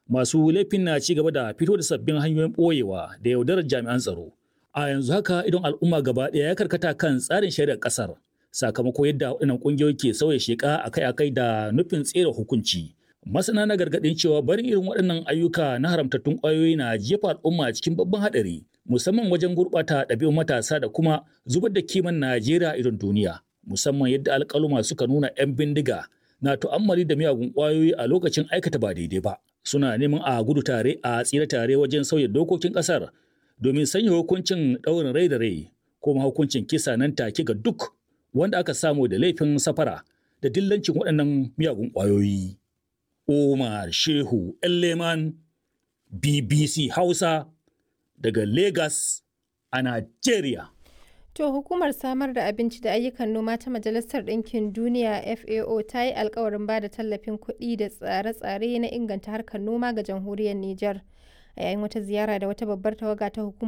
Masu laifin na ci gaba da fito da sabbin hanyoyin ɓoyewa da yaudarar jami'an tsaro. A yanzu haka idon al'umma gaba ɗaya ya karkata kan tsarin shari'ar ƙasar sakamako yadda waɗannan ƙungiyoyi ke sauya sheƙa akai-akai da nufin tsere hukunci. Masana na gargaɗin cewa barin irin waɗannan ayyuka na haramtattun ƙwayoyi na jefa al'umma cikin babban haɗari musamman wajen gurɓata ɗabi'un matasa da kuma zubar da kiman Najeriya irin duniya. Musamman yadda alƙaluma suka nuna 'yan bindiga na tu'ammali da miyagun ƙwayoyi a lokacin aikata ba daidai ba. Suna neman a gudu tare a tsira tare wajen sauya dokokin ƙasar domin sanya hukuncin ɗaurin rai da rai ko hukuncin kisa nan take ga duk wanda aka samu da laifin safara da dillancin waɗannan miyagun ƙwayoyi. Omar Shehu Leman BBC Hausa daga Lagos a Najeriya. To hukumar samar da abinci da ayyukan noma ta Majalisar Ɗinkin Duniya FAO ta yi alkawarin ba da tallafin kuɗi da tsare-tsare na inganta harkar noma ga jamhuriyar Nijar. A yayin wata ziyara da wata babbar tawaga ta hukumar